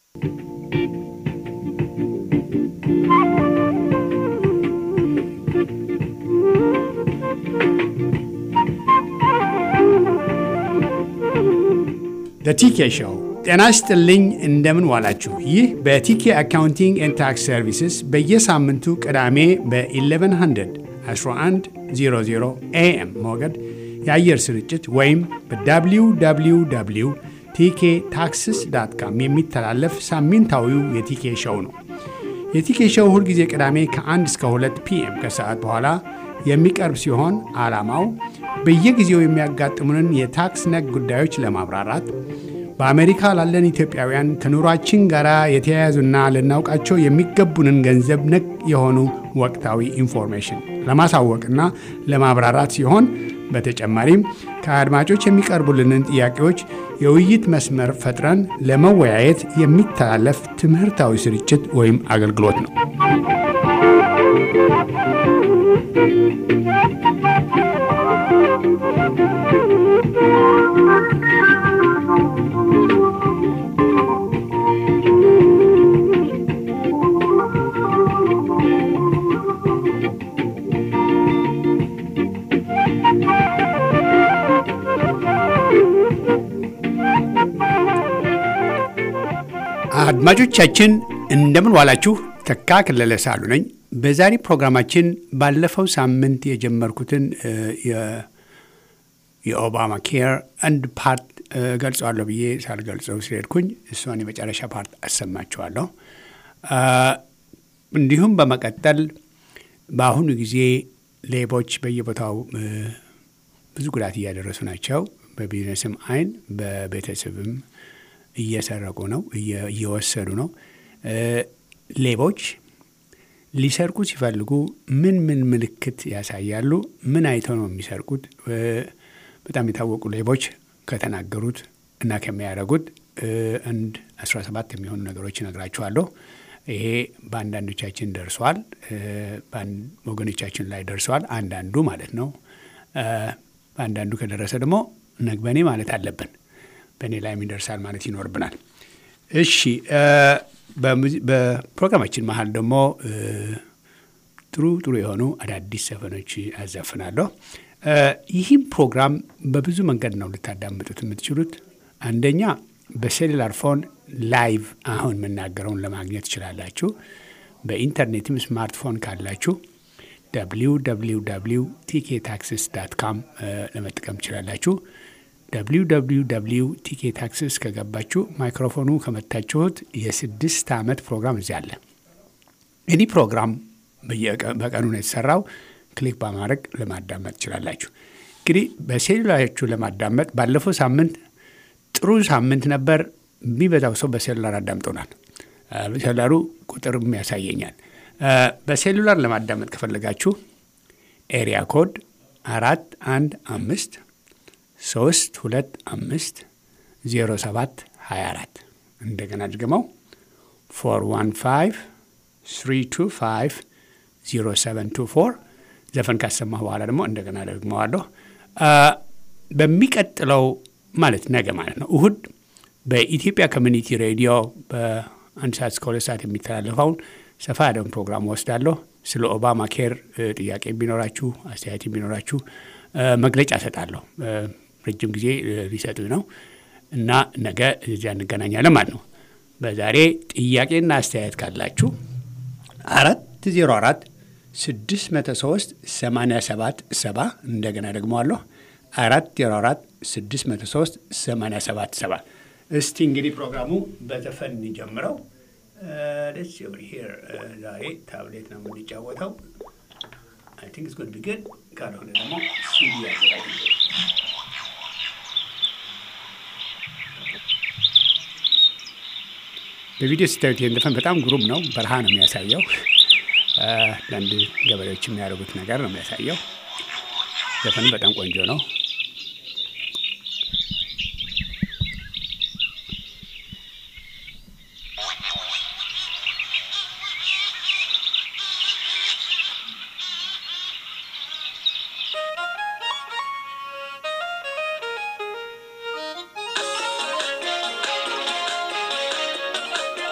ቲኬ ሾው ጤና ይስጥልኝ። እንደምን ዋላችሁ? ይህ በቲኬ አካውንቲንግ ኤንድ ታክስ ሰርቪስስ በየሳምንቱ ቅዳሜ በ1100 1100 ኤኤም ሞገድ የአየር ስርጭት ወይም በwww ቲኬ ታክስስ ዳት ካም የሚተላለፍ ሳምንታዊው የቲኬ ሾው ነው። የቲኬ ሾው ሁልጊዜ ቅዳሜ ከ1 እስከ 2 ፒኤም ከሰዓት በኋላ የሚቀርብ ሲሆን ዓላማው በየጊዜው የሚያጋጥሙንን የታክስ ነክ ጉዳዮች ለማብራራት በአሜሪካ ላለን ኢትዮጵያውያን ከኑሯችን ጋር የተያያዙና ልናውቃቸው የሚገቡንን ገንዘብ ነክ የሆኑ ወቅታዊ ኢንፎርሜሽን ለማሳወቅና ለማብራራት ሲሆን በተጨማሪም ከአድማጮች የሚቀርቡልንን ጥያቄዎች የውይይት መስመር ፈጥረን ለመወያየት የሚተላለፍ ትምህርታዊ ስርጭት ወይም አገልግሎት ነው። አድማጮቻችን እንደምን ዋላችሁ። ተካ ከለለ ሳሉ ነኝ። በዛሬ ፕሮግራማችን ባለፈው ሳምንት የጀመርኩትን የኦባማ ኬር አንድ ፓርት ገልጸዋለሁ ብዬ ሳልገልጸው ስለሄድኩኝ እሷን የመጨረሻ ፓርት አሰማችኋለሁ። እንዲሁም በመቀጠል በአሁኑ ጊዜ ሌቦች በየቦታው ብዙ ጉዳት እያደረሱ ናቸው። በቢዝነስም አይን በቤተሰብም እየሰረቁ ነው፣ እየወሰዱ ነው። ሌቦች ሊሰርቁ ሲፈልጉ ምን ምን ምልክት ያሳያሉ? ምን አይተው ነው የሚሰርቁት? በጣም የታወቁ ሌቦች ከተናገሩት እና ከሚያደርጉት አንድ 17 የሚሆኑ ነገሮች እነግራችኋለሁ። ይሄ በአንዳንዶቻችን ደርሷል፣ ወገኖቻችን ላይ ደርሰዋል። አንዳንዱ ማለት ነው። በአንዳንዱ ከደረሰ ደግሞ ነግበኔ ማለት አለብን። በእኔ ላይም ይደርሳል ማለት ይኖርብናል። እሺ፣ በፕሮግራማችን መሀል ደግሞ ጥሩ ጥሩ የሆኑ አዳዲስ ዘፈኖች አዘፍናለሁ። ይህም ፕሮግራም በብዙ መንገድ ነው ልታዳምጡት የምትችሉት። አንደኛ በሴሉላር ፎን ላይቭ አሁን የምናገረውን ለማግኘት ትችላላችሁ። በኢንተርኔትም ስማርትፎን ካላችሁ www ቲኬ ታክስስ ዳት ካም ለመጠቀም ትችላላችሁ። www ቲኬ ታክስስ ከገባችሁ ማይክሮፎኑ ከመታችሁት የስድስት ዓመት ፕሮግራም እዚያ አለ። እኒህ ፕሮግራም በቀኑ ነው የተሰራው። ክሊክ በማድረግ ለማዳመጥ ትችላላችሁ። እንግዲህ በሴሉላራችሁ ለማዳመጥ ባለፈው ሳምንት ጥሩ ሳምንት ነበር። የሚበዛው ሰው በሴሉላር አዳምጦናል። በሴሉላሩ ቁጥርም ያሳየኛል። በሴሉላር ለማዳመጥ ከፈለጋችሁ ኤሪያ ኮድ አራት አንድ አምስት ሶስት ሁለት አምስት ዜሮ ሰባት ሀያ አራት እንደገና ድግመው ፎር ዋን ፋይቭ ስሪ ቱ ፋይቭ ዜሮ ሰቨን ቱ ፎር ዘፈን ካሰማሁ በኋላ ደግሞ እንደገና ደግመዋለሁ። በሚቀጥለው ማለት ነገ ማለት ነው እሁድ በኢትዮጵያ ኮሚኒቲ ሬዲዮ በአንድ ሰዓት እስከ ሁለት ሰዓት የሚተላለፈውን ሰፋ ያለውን ፕሮግራም ወስዳለሁ። ስለ ኦባማ ኬር ጥያቄ ቢኖራችሁ አስተያየት ቢኖራችሁ መግለጫ እሰጣለሁ። ረጅም ጊዜ ሊሰጡኝ ነው እና ነገ እዚያ እንገናኛለን ማለት ነው። በዛሬ ጥያቄና አስተያየት ካላችሁ አራት ዜሮ አራት ስድስት መቶ ሶስት ሰማንያ ሰባት ሰባ እንደገና ደግመዋለሁ አራት ዜሮ አራት ስድስት መቶ ሶስት ሰማንያ ሰባት ሰባ እስቲ እንግዲህ ፕሮግራሙ በዘፈን እንጀምረው። ደስ ሄር ዛሬ ታብሌት ነው የምንጫወተው። አይ ቲንክ ስጎን ቢግን ካልሆነ ደግሞ ሲዲ ያዘጋጅ በቪዲዮ ስታዩት ይህን ዘፈን በጣም ግሩም ነው። በረሃ ነው የሚያሳየው። ለአንድ ገበሬዎች የሚያደርጉት ነገር ነው የሚያሳየው። ዘፈኑ በጣም ቆንጆ ነው። Thank you.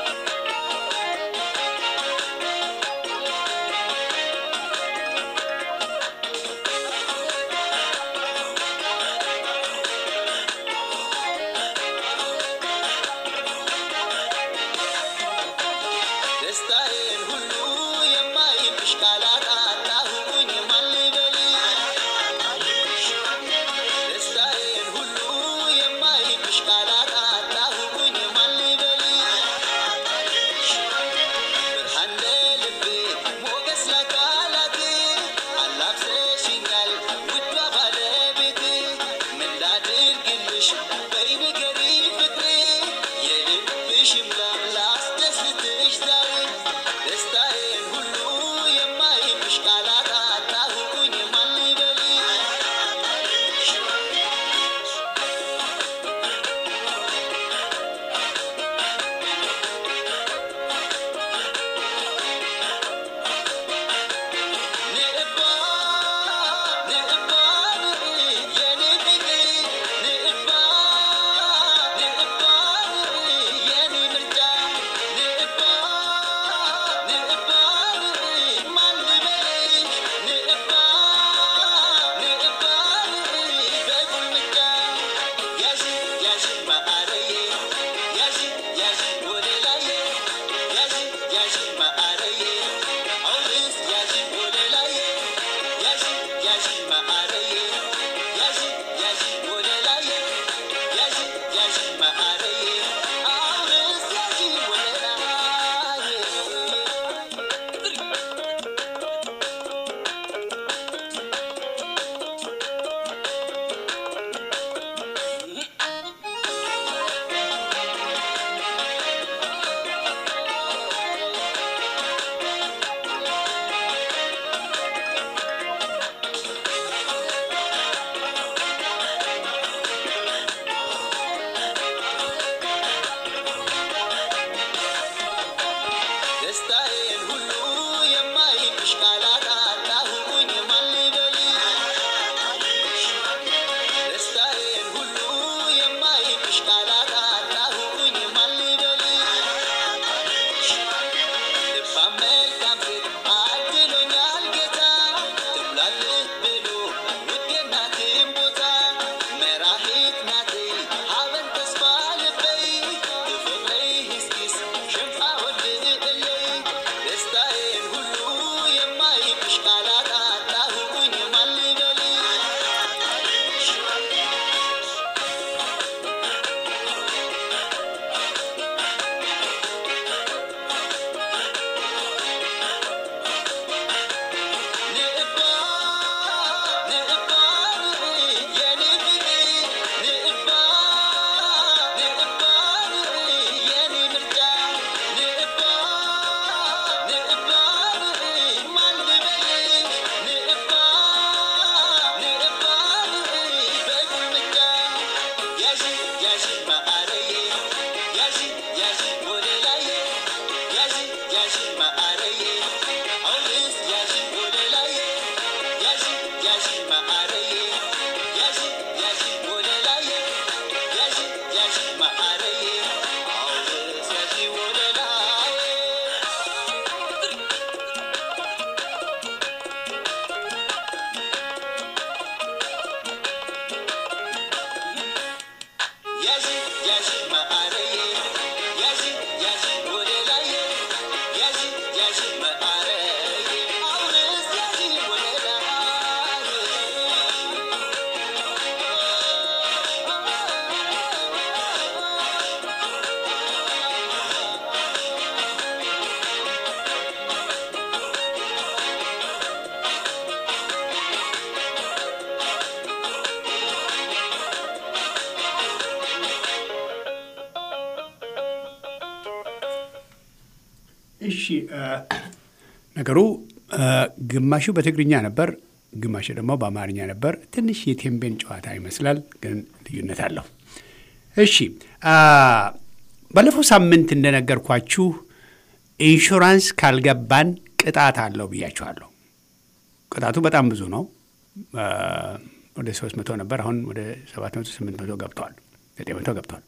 እሺ ነገሩ ግማሹ በትግርኛ ነበር፣ ግማሹ ደግሞ በአማርኛ ነበር። ትንሽ የቴምቤን ጨዋታ ይመስላል፣ ግን ልዩነት አለው። እሺ ባለፈው ሳምንት እንደነገርኳችሁ ኢንሹራንስ ካልገባን ቅጣት አለው ብያችኋለሁ። ቅጣቱ በጣም ብዙ ነው። ወደ ሶስት መቶ ነበር። አሁን ወደ ሰባት መቶ ስምንት መቶ ገብተዋል፣ ዘጠኝ መቶ ገብተዋል።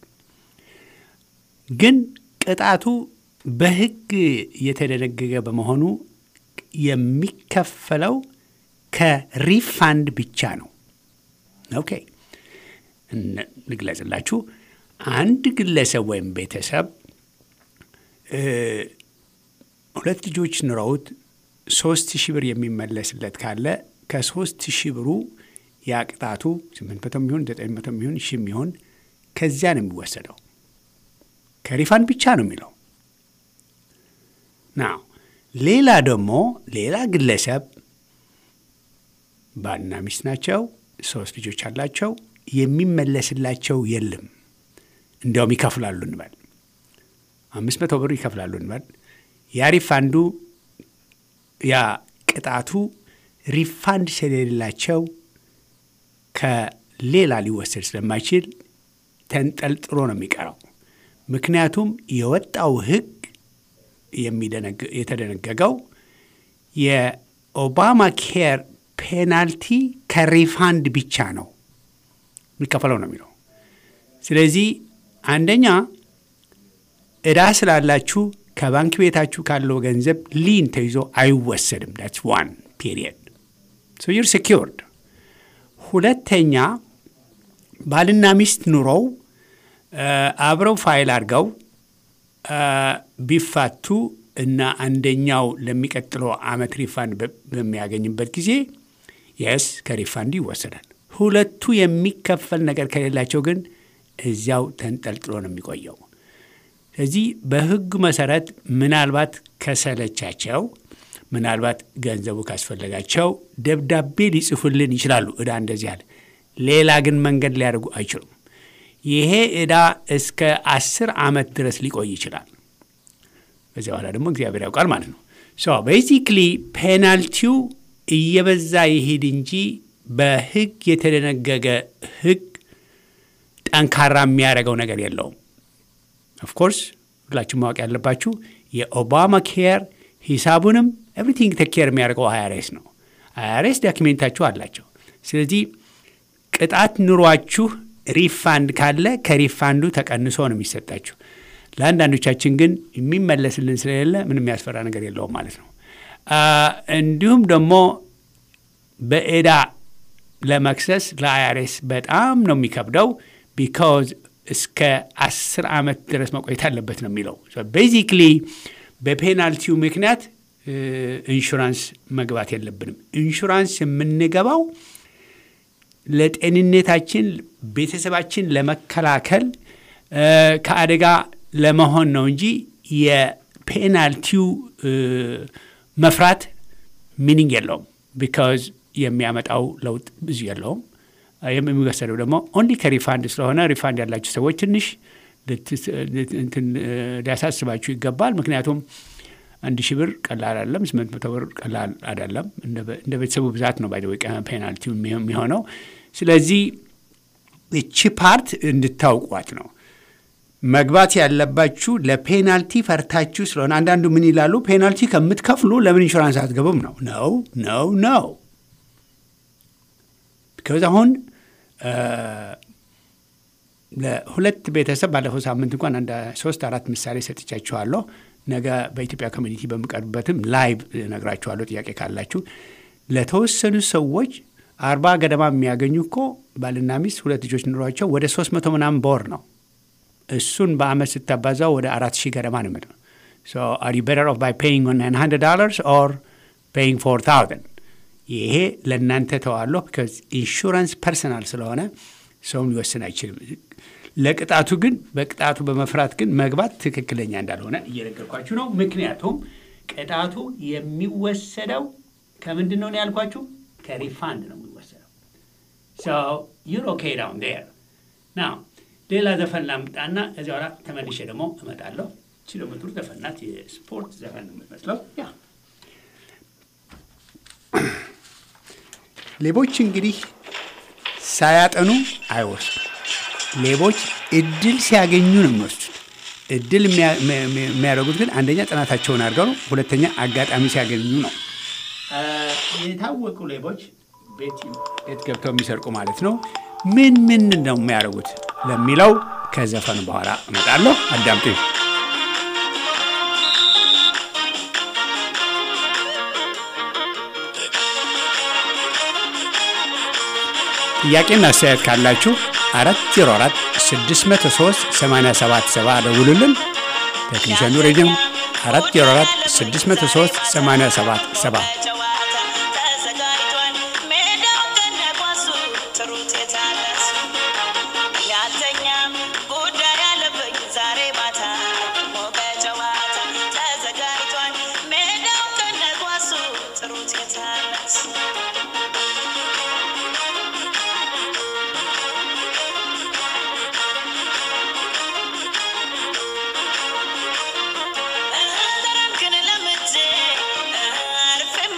ግን ቅጣቱ በሕግ የተደነገገ በመሆኑ የሚከፈለው ከሪፋንድ ብቻ ነው። ኦኬ ልግለጽላችሁ። አንድ ግለሰብ ወይም ቤተሰብ ሁለት ልጆች ኑረውት ሶስት ሺህ ብር የሚመለስለት ካለ ከሶስት ሺህ ብሩ ያ ቅጣቱ ስምንት መቶ የሚሆን ዘጠኝ መቶ የሚሆን ሺህ የሚሆን ከዚያ ነው የሚወሰደው። ከሪፋንድ ብቻ ነው የሚለው ናው። ሌላ ደግሞ ሌላ ግለሰብ ባልና ሚስት ናቸው፣ ሶስት ልጆች አላቸው። የሚመለስላቸው የለም። እንዲያውም ይከፍላሉ እንበል፣ አምስት መቶ ብር ይከፍላሉ እንበል። ያ ሪፋንዱ ያ ቅጣቱ ሪፋንድ ስለሌላቸው ከሌላ ሊወሰድ ስለማይችል ተንጠልጥሎ ነው የሚቀረው። ምክንያቱም የወጣው ሕግ የተደነገገው የኦባማ ኬር ፔናልቲ ከሪፋንድ ብቻ ነው የሚከፈለው ነው የሚለው። ስለዚህ አንደኛ ዕዳ ስላላችሁ ከባንክ ቤታችሁ ካለው ገንዘብ ሊን ተይዞ አይወሰድም። ዳትስ ዋን ፔሪየድ ሶ ዩር ሴኪርድ። ሁለተኛ ባልና ሚስት ኑረው አብረው ፋይል አድርገው ቢፋቱ እና አንደኛው ለሚቀጥለው ዓመት ሪፋንድ በሚያገኝበት ጊዜ የስ ከሪፋንዱ ይወሰዳል። ሁለቱ የሚከፈል ነገር ከሌላቸው ግን እዚያው ተንጠልጥሎ ነው የሚቆየው። ስለዚህ በሕጉ መሰረት ምናልባት ከሰለቻቸው፣ ምናልባት ገንዘቡ ካስፈለጋቸው ደብዳቤ ሊጽፉልን ይችላሉ። ዕዳ እንደዚህ አለ። ሌላ ግን መንገድ ሊያደርጉ አይችሉም። ይሄ ዕዳ እስከ አስር ዓመት ድረስ ሊቆይ ይችላል። በዚያ በኋላ ደግሞ እግዚአብሔር ያውቃል ማለት ነው። ሶ ቤዚክሊ ፔናልቲው እየበዛ ይሄድ እንጂ በሕግ የተደነገገ ሕግ ጠንካራ የሚያደርገው ነገር የለውም። ኦፍኮርስ ሁላችሁ ማወቅ ያለባችሁ የኦባማ ኬር ሂሳቡንም ኤቭሪቲንግ ተኬር የሚያደርገው አይአርኤስ ነው። አይአርኤስ ዳኪሜንታችሁ አላቸው። ስለዚህ ቅጣት ኑሯችሁ ሪፋንድ ካለ ከሪፋንዱ ተቀንሶ ነው የሚሰጣችሁ። ለአንዳንዶቻችን ግን የሚመለስልን ስለሌለ ምንም የሚያስፈራ ነገር የለውም ማለት ነው። እንዲሁም ደግሞ በዕዳ ለመክሰስ ለአይአርኤስ በጣም ነው የሚከብደው ቢካዝ እስከ አስር ዓመት ድረስ መቆየት አለበት ነው የሚለው። ቤዚክሊ በፔናልቲው ምክንያት ኢንሹራንስ መግባት የለብንም። ኢንሹራንስ የምንገባው ለጤንነታችን፣ ቤተሰባችን ለመከላከል ከአደጋ ለመሆን ነው እንጂ የፔናልቲው መፍራት ሚኒንግ የለውም። ቢካዝ የሚያመጣው ለውጥ ብዙ የለውም። የሚወሰደው ደግሞ ኦንሊ ከሪፋንድ ስለሆነ ሪፋንድ ያላችሁ ሰዎች ትንሽ ሊያሳስባችሁ ይገባል። ምክንያቱም አንድ ሺህ ብር ቀላል አይደለም፣ ስምንት መቶ ብር ቀላል አይደለም። እንደ ቤተሰቡ ብዛት ነው ባይ ፔናልቲ የሚሆነው። ስለዚህ እቺ ፓርት እንድታውቋት ነው መግባት ያለባችሁ። ለፔናልቲ ፈርታችሁ ስለሆነ አንዳንዱ ምን ይላሉ? ፔናልቲ ከምትከፍሉ ለምን ኢንሹራንስ አትገቡም? ነው ነው ነው ነው ቢካዝ አሁን ለሁለት ቤተሰብ ባለፈው ሳምንት እንኳን አንድ ሶስት አራት ምሳሌ ሰጥቻችኋለሁ። ነገ በኢትዮጵያ ኮሚኒቲ በምቀርብበትም ላይቭ ነግራችኋለሁ። ጥያቄ ካላችሁ ለተወሰኑ ሰዎች አርባ ገደማ የሚያገኙ እኮ ባልና ሚስት ሁለት ልጆች ኑሯቸው ወደ ሶስት መቶ ምናምን በወር ነው። እሱን በአመት ስታባዛው ወደ አራት ሺህ ገደማ ነው የሚመጣው። አር ዩ ቤተር ኦፍ ባይ ፔይንግ ናይን ሀንድረድ ዶላርስ ኦር ፔይንግ ፎር ታውዘንድ ይሄ ለእናንተ ተዋለሁ። ቢካዝ ኢንሹራንስ ፐርሰናል ስለሆነ ሰውም ሊወስን አይችልም። ለቅጣቱ ግን በቅጣቱ በመፍራት ግን መግባት ትክክለኛ እንዳልሆነ እየነገርኳችሁ ነው። ምክንያቱም ቅጣቱ የሚወሰደው ከምንድን ነው ያልኳችሁ? ከሪፋንድ ነው የሚወሰደው። ዩር ኦኬ ዳውን ዴር ናው። ሌላ ዘፈን ላምጣና እዚያ ኋላ ተመልሼ ደግሞ እመጣለሁ። እቺ ደግሞ ጥሩ ዘፈን ናት። የስፖርት ዘፈን ነው የምትመስለው። ያ ሌቦች እንግዲህ ሳያጠኑ አይወስዱም። ሌቦች እድል ሲያገኙ ነው የሚወስዱት። እድል የሚያ- የሚያ- የሚያደርጉት ግን አንደኛ ጥናታቸውን አድርገው ነው፣ ሁለተኛ አጋጣሚ ሲያገኙ ነው። አ፣ የታወቁ ሌቦች ቤት ቤት ገብተው የሚሰርቁ ማለት ነው። ምን ምን ነው የሚያደርጉት ለሚለው ከዘፈኑ በኋላ እመጣለሁ። አዳምጡኝ። ጥያቄና አስተያየት ካላችሁ አራት ዜሮ አራት ስድስት መቶ ሶስት ሰማንያ ሰባት ሰባ ደውሉልን። ቴክኒሽያኑ ሬዲዮ አራት ዜሮ አራት ስድስት መቶ ሶስት ሰማንያ ሰባት ሰባ ጨዋታ ተዘጋጅቷል ሜዳው ከነኳሱ ጥሩት የታለስ ያልተኛም ጉዳይ አለብኝ ዛሬ ማታ ሞቀ ጨዋታ ተዘጋጅቷል ሜዳው ከነኳሱ ጥሩት የታለስ እህደረምክን ለምጄ አርፌም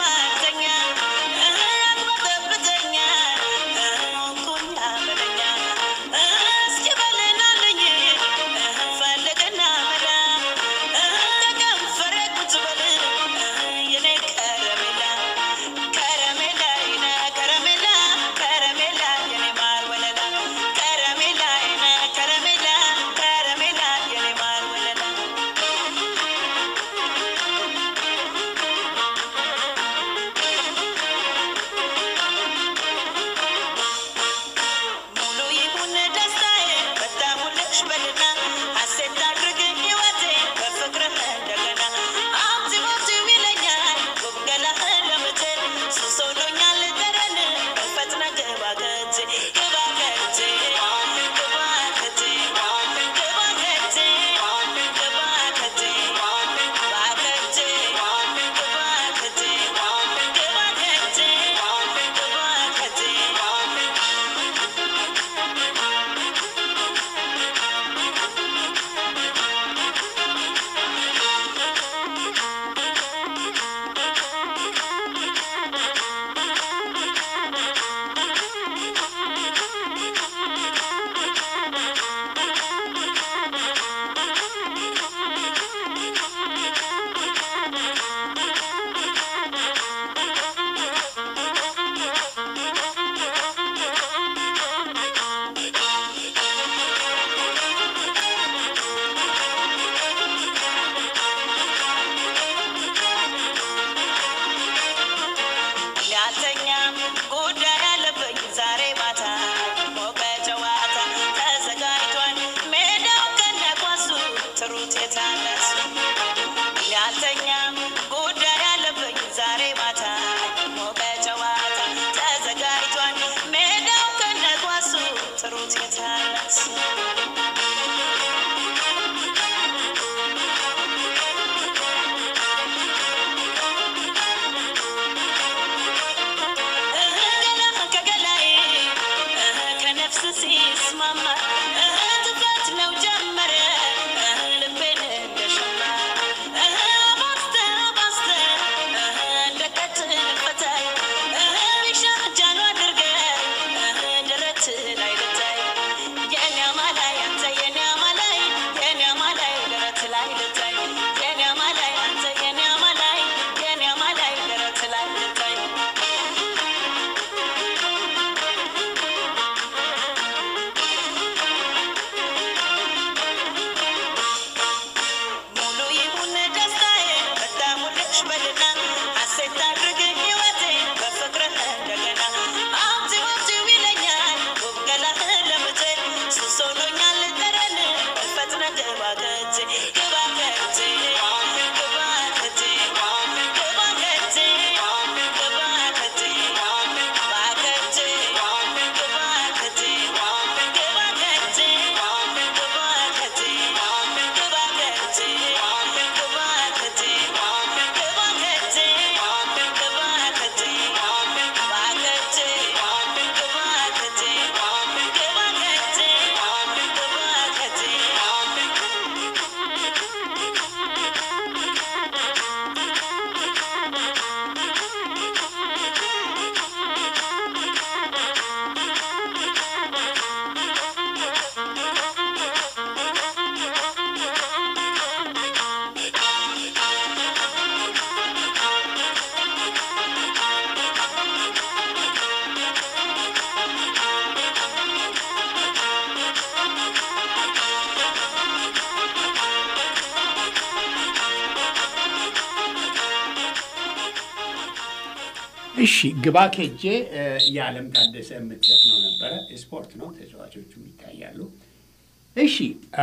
እሺ ግባ ኬጄ የዓለም ታደሰ የምትዘፍነው ነበረ። ስፖርት ነው፣ ተጫዋቾቹም ይታያሉ። እሺ አ፣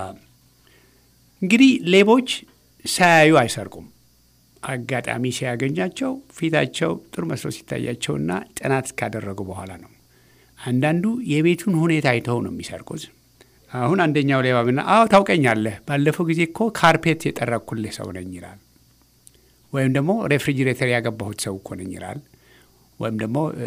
እንግዲህ ሌቦች ሳያዩ አይሰርቁም። አጋጣሚ ሲያገኛቸው ፊታቸው ጥሩ መስሎ ሲታያቸውና ጥናት ካደረጉ በኋላ ነው። አንዳንዱ የቤቱን ሁኔታ አይተው ነው የሚሰርቁት። አሁን አንደኛው ሌባ ብና አዎ ታውቀኛለህ፣ ባለፈው ጊዜ እኮ ካርፔት የጠረኩልህ ሰው ነኝ ይላል። ወይም ደግሞ ሬፍሪጅሬተር ያገባሁት ሰው እኮ ነኝ ይላል። ወይም ደግሞ እ፣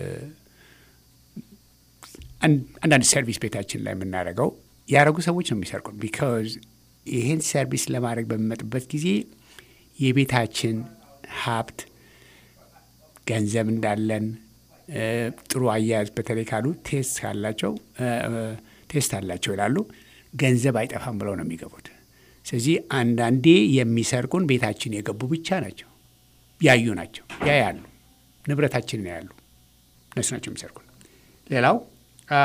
አን- አንዳንድ ሰርቪስ ቤታችን ላይ የምናደርገው ያደረጉ ሰዎች ነው የሚሰርቁት። ቢካዝ ይህን ሰርቪስ ለማድረግ በሚመጡበት ጊዜ የቤታችን ሀብት ገንዘብ እንዳለን እ፣ ጥሩ አያያዝ በተለይ ካሉ ቴስት ካላቸው እ፣ እ፣ ቴስት አላቸው ይላሉ። ገንዘብ አይጠፋም ብለው ነው የሚገቡት። ስለዚህ አንዳንዴ የሚሰርቁን ቤታችን የገቡ ብቻ ናቸው፣ ያዩ ናቸው፣ ያያሉ፣ ንብረታችንን ያያሉ። እነሱ ናቸው የሚሰርቁን። ሌላው አ፣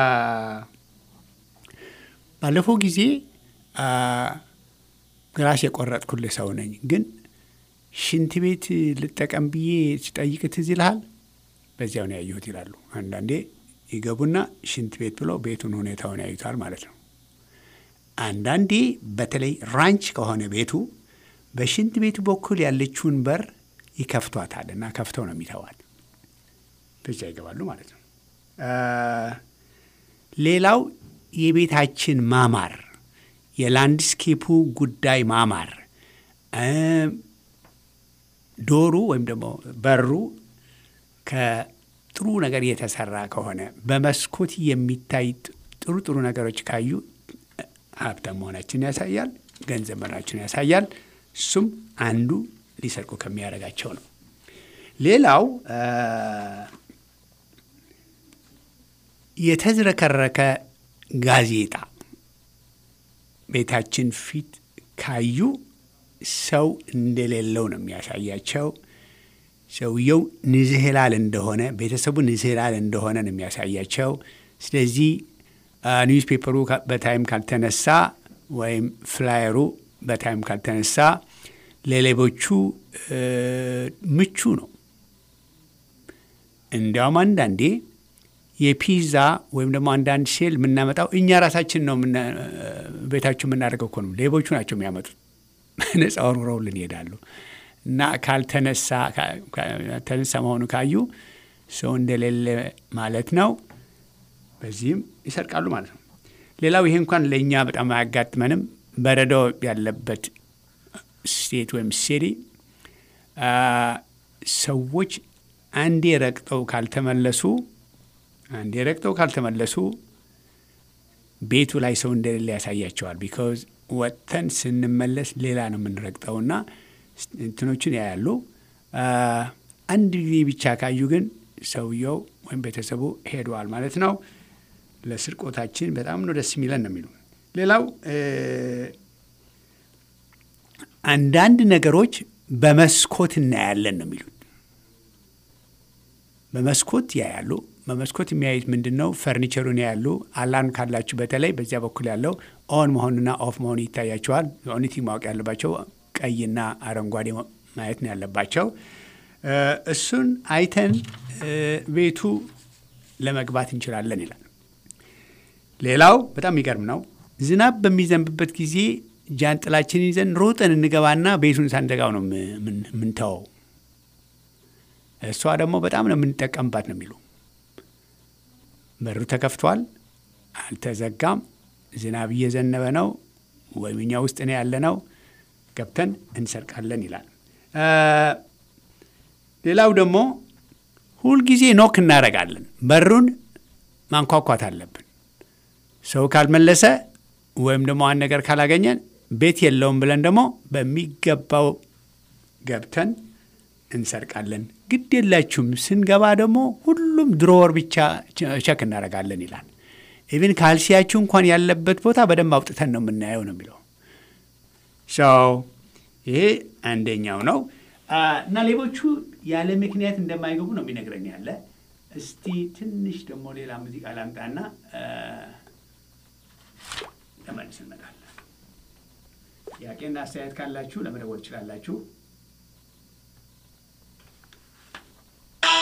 ባለፈው ጊዜ አ፣ ራስ የቆረጥኩልህ ሰው ነኝ ግን ሽንት ቤት ልጠቀም ብዬ ስጠይቅ ትዝ ይልሃል? በዚያው ነው ያየሁት ይላሉ። አንዳንዴ ይገቡና ሽንት ቤት ብለው ቤቱን ሁኔታውን ያዩታል ማለት ነው። አንዳንዴ በተለይ ራንች ከሆነ ቤቱ በሽንት ቤቱ በኩል ያለችውን በር ይከፍቷታል እና ከፍተው ነው የሚተዋል። በዚያ ይገባሉ ማለት ነው። አ፣ ሌላው የቤታችን ማማር፣ የላንድስኬፑ ጉዳይ ማማር እ፣ ዶሩ ወይም ደግሞ በሩ ከጥሩ ነገር የተሰራ ከሆነ በመስኮት የሚታይ ጥሩ ጥሩ ነገሮች ካዩ ሀብታም መሆናችን ያሳያል፣ ገንዘብ መሆናችን ያሳያል። እሱም አንዱ ሊሰርቁ ከሚያደርጋቸው ነው። ሌላው አ፣ የተዝረከረከ ጋዜጣ ቤታችን ፊት ካዩ ሰው እንደሌለው ነው የሚያሳያቸው። ሰውየው ንዝህላል እንደሆነ ቤተሰቡ ንዝህላል እንደሆነ ነው የሚያሳያቸው። ስለዚህ ኒውስ ፔፐሩ ካ- በታይም ካልተነሳ ወይም ፍላየሩ በታይም ካልተነሳ ለሌቦቹ እ፣ ምቹ ነው። እንዲያውም አንዳንዴ የፒዛ ወይም ደግሞ አንዳንድ ሴል የምናመጣው እኛ ራሳችን ነው የምና- ቤታችሁ የምናደርገው እኮ ነው። ሌቦቹ ናቸው የሚያመጡት። ነፃ ወርውረውልን ይሄዳሉ። እና ካልተነሳ ካ- ካልተነሳ መሆኑ ካዩ ሰው እንደሌለ ማለት ነው። በዚህም ይሰርቃሉ ማለት ነው። ሌላው ይሄ እንኳን ለእኛ በጣም አያጋጥመንም። በረዶ ያለበት ስቴት ወይም ሲቲ አ፣ ሰዎች አንዴ ረግጠው ካልተመለሱ አንዴ ረግጠው ካልተመለሱ ቤቱ ላይ ሰው እንደሌለ ያሳያቸዋል። ቢካዝ ወጥተን ስንመለስ ሌላ ነው የምንረግጠውና እንትኖችን ያያሉ። አ፣ አንድ ጊዜ ብቻ ካዩ ግን ሰውየው ወይም ቤተሰቡ ሄደዋል ማለት ነው። ለስርቆታችን በጣም ነው ደስ የሚለን ነው የሚሉ ሌላው እ፣ አንዳንድ ነገሮች በመስኮት እናያለን ነው የሚሉት። በመስኮት ያያሉ። በመስኮት የሚያዩት ምንድን ነው? ፈርኒቸሩን ያያሉ። አላርም ካላችሁ በተለይ በዚያ በኩል ያለው ኦን መሆንና ኦፍ መሆኑ ይታያቸዋል። ኦኒቲ ማወቅ ያለባቸው ቀይና አረንጓዴ ማየት ነው ያለባቸው። እ፣ እሱን አይተን እ፣ ቤቱ ለመግባት እንችላለን ይላል። ሌላው በጣም የሚገርም ነው። ዝናብ በሚዘንብበት ጊዜ ጃንጥላችን ይዘን ሮጠን እንገባና ቤቱን ሳንደጋው ነው የምንተወው። እሷ ደግሞ በጣም ነው የምንጠቀምባት ነው የሚሉ በሩ ተከፍቷል፣ አልተዘጋም፣ ዝናብ እየዘነበ ነው ወይም እኛ ውስጥ ነው ያለ ነው ገብተን እንሰርቃለን ይላል። እ፣ ሌላው ደግሞ ሁልጊዜ ኖክ እናደርጋለን። በሩን ማንኳኳት አለብን። ሰው ካልመለሰ ወይም ደግሞ አንድ ነገር ካላገኘን ቤት የለውም ብለን ደግሞ በሚገባው ገብተን እንሰርቃለን። ግድ የላችሁም ስንገባ ደግሞ ሁሉም ድሮወር ብቻ ቸክ እናደርጋለን ይላል። ኢቭን ካልሲያችሁ እንኳን ያለበት ቦታ በደንብ አውጥተን ነው የምናየው ነው የሚለው ሰው ይሄ አንደኛው ነው አ፣ እና ሌቦቹ ያለ ምክንያት እንደማይገቡ ነው የሚነግረን ያለ። እስቲ ትንሽ ደግሞ ሌላ ሙዚቃ ላምጣና አ፣ ተመልስ እንመጣለን። ጥያቄና አስተያየት ካላችሁ ለመደወል ትችላላችሁ።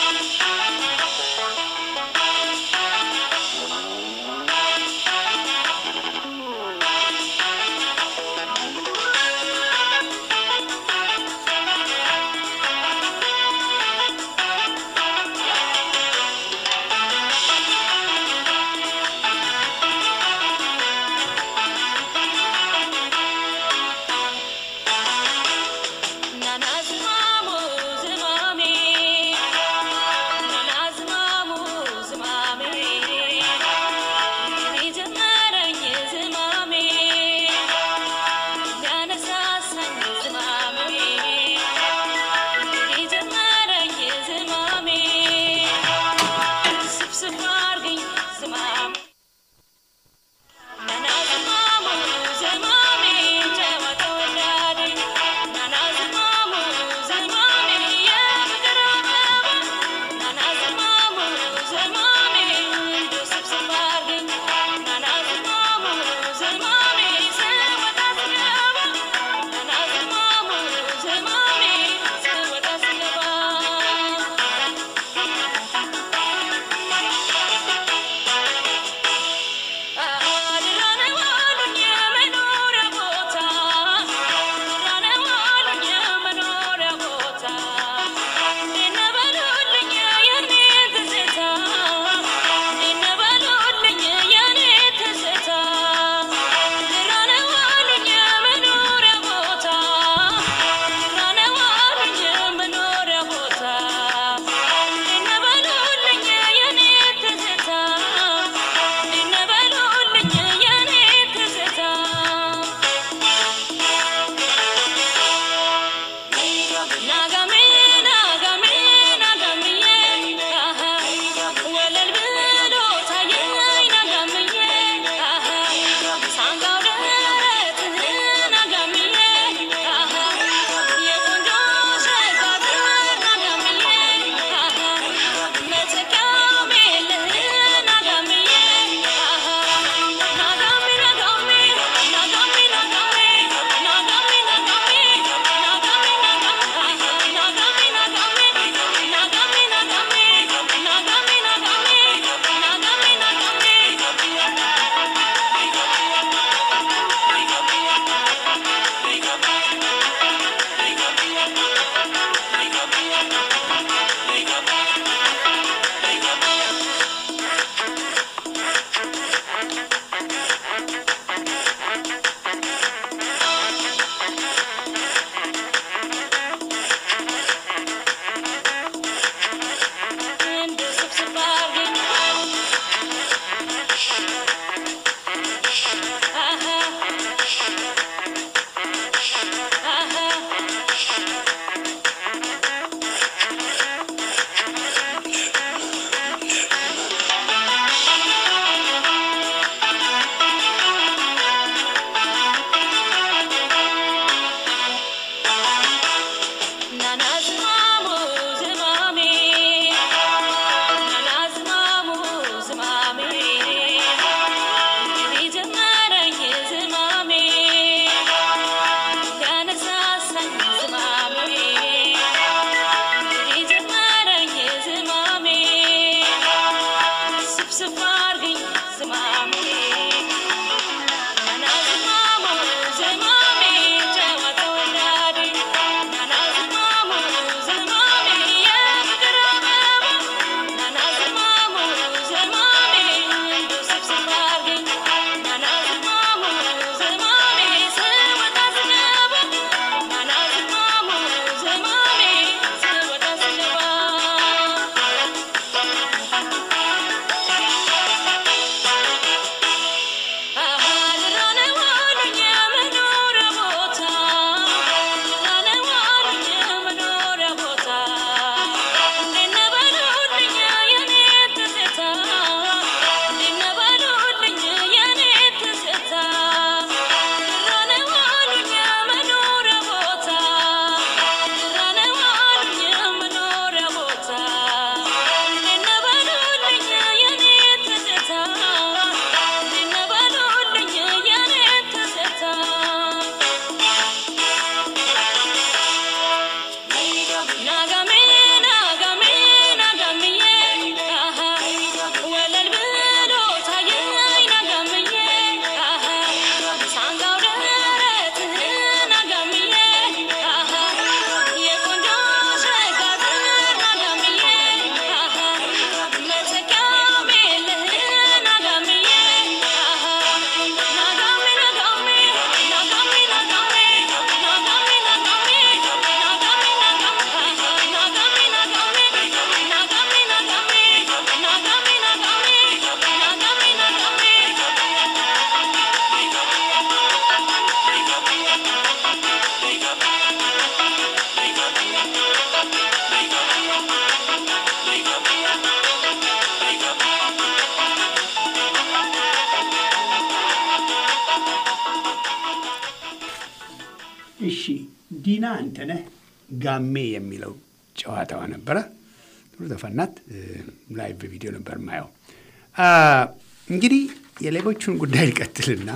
ዲና አንተነህ ጋሜ የሚለው ጨዋታዋ ነበረ። ጥሩ ዘፈናት። ላይቭ በቪዲዮ ነበር ማየው። እንግዲህ የሌቦቹን ጉዳይ ሊቀጥልና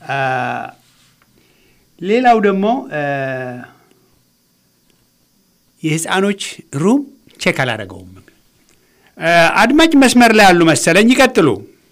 ሌላው ደግሞ የህፃኖች ሩም ቼክ አላደረገውም። አድማጭ መስመር ላይ ያሉ መሰለኝ። ይቀጥሉ።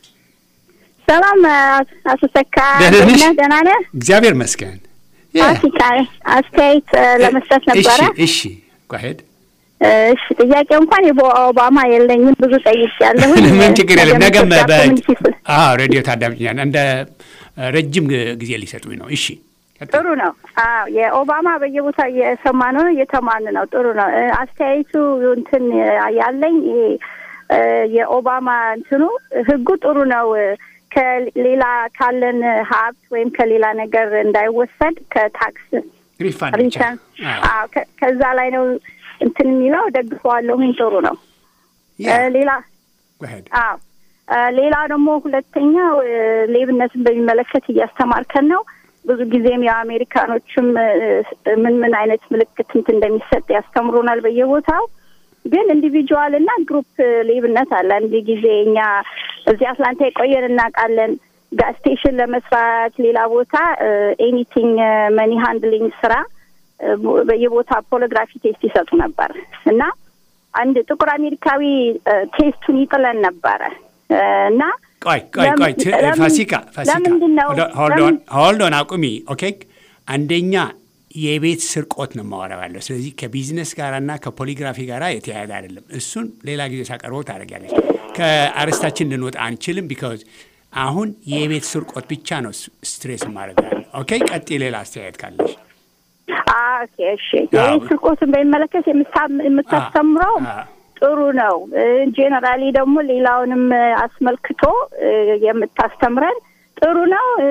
ሰላም አቶ ሰካ፣ ደህና ነሽ? ደህና ነህ? እግዚአብሔር መስገን። አፍሪካ አስተያየት ለመስጠት ነበረ። እሺ ጓሄድ እሺ ጥያቄ እንኳን የኦባማ የለኝም ብዙ ጠይቄያለሁ። ምን ችግር የለም። ነገም በ ኮሚኒቲ ስል አዎ ሬዲዮ ታዳምጭኛል። እንደ ረጅም ጊዜ ሊሰጡኝ ነው። እሺ ቀጥል። ጥሩ ነው። አዎ የኦባማ በየቦታ እየሰማን ነው፣ እየተማን ነው። ጥሩ ነው። እ፣ አስተያየቱ እንትን ያለኝ ይሄ እ፣ የኦባማ እንትኑ ህጉ ጥሩ ነው። ከሌላ ካለን ሀብት ወይም ከሌላ ነገር እንዳይወሰድ ከታክስ ሪፋንድ ብቻ ሪተርን አዎ። አዎ፣ ከ- ከዛ ላይ ነው እንትን የሚለው ደግፈዋለሁኝ። ጥሩ ነው። ያ እ፣ ሌላ ጓሄድ አዎ እ፣ ሌላ ደግሞ ሁለተኛው እ፣ ሌብነትን በሚመለከት እያስተማርከን ነው። ብዙ ጊዜም የአሜሪካኖችም እ፣ ምን ምን አይነት ምልክት እንትን እንደሚሰጥ ያስተምሩናል በየቦታው። ግን ኢንዲቪጁዋል እና ግሩፕ ሌብነት አለ። አንድ ጊዜ እኛ እዚህ አትላንታ የቆየን እናውቃለን። ጋዝ ስቴሽን ለመስራት ሌላ ቦታ ኤኒቲንግ መኒ ሃንድሊንግ ስራ እ፣ በየቦታ ፖሊግራፊ ቴስት ይሰጡ ነበር እና አንድ ጥቁር አሜሪካዊ እ፣ ቴስቱን ይጥለን ነበረ እ፣ እና ቆይ ቆይ ቆይ ት- ለምን- ፋሲካ ፋሲካ ለምንድን ነው ሆልዶን ለምን- ሆልዶን አቁሚ። ኦኬ አንደኛ የቤት ስርቆት ነው የማወራው ያለው። ስለዚህ ከቢዝነስ ጋራና ከፖሊግራፊ ጋራ የተያያዘ አይደለም። እሱን ሌላ ጊዜ ሳቀርበው ታደርጊያለች። ከአርስታችን ልንወጣ አንችልም። ቢካዝ አሁን የቤት ስርቆት ብቻ ነው ስ- ስትሬስ ማድረግ ያለ። ኦኬ ቀጥ ሌላ አስተያየት ካለሽ አ- ኦኬ እሺ አዎ። የቤት ስርቆትን በሚመለከት የምታ- የምታስተምረው አ- አ- ጥሩ ነው። ጄኔራሊ ደግሞ ሌላውንም እ፣ አስመልክቶ እ፣ የምታስተምረን ጥሩ ነው። እ፣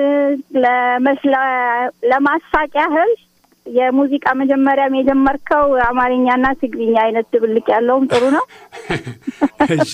ለመስለ- ለማሳቅ ያህል የሙዚቃ መጀመሪያም የጀመርከው አማርኛና ትግርኛ አይነት ድብልቅ ያለውም ጥሩ ነው። እሺ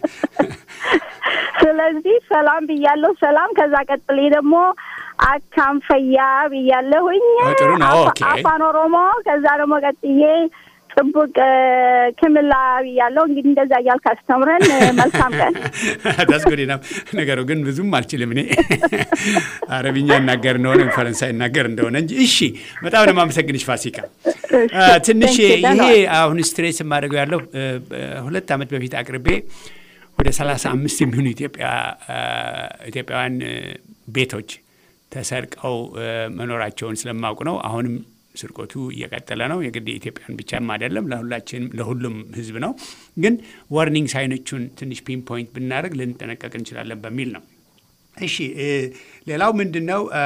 ስለዚህ ሰላም ብያለሁ። ሰላም ከዛ ቀጥሌ ደግሞ አካንፈያ ብያለሁኝ። ኦ፣ ጥሩ ነው። አፋ- ኦኬ። አፋን ኦሮሞ ከዛ ደግሞ ቀጥዬ ጥቡቅ እ፣ ክምላ ብያለሁ። እንግዲህ እንደዛ እያልክ አስተምረን። እ፣ መልካም ቀን። ታስጎዴ ነው ነገሩ። ግን ብዙም አልችልም እኔ አረብኛ እናገር እንደሆነ ወይም ፈረንሳይ እናገር እንደሆነ እንጂ። እሺ በጣም ነው የማመሰግንሽ ፋሲካ። አ፣ ትንሽ Thank you, ይሄ ደህና አሁን ስትሬስ የማደርገው ያለው እ፣ እ፣ ሁለት ዓመት በፊት አቅርቤ ወደ ሰላሳ አምስት የሚሆኑ ኢትዮጵያ አ፣ ኢትዮጵያውያን እ፣ ቤቶች ተሰርቀው እ፣ መኖራቸውን ስለማውቅ ነው። አሁንም ስርቆቱ እየቀጠለ ነው። የግድ የኢትዮጵያን ብቻም አይደለም፣ ለሁላችንም ለሁሉም ሕዝብ ነው። ግን ዋርኒንግ ሳይኖቹን ትንሽ ፒን ፖይንት ብናደርግ ልንጠነቀቅ እንችላለን በሚል ነው። እሺ እ፣ ሌላው ምንድን ነው አ፣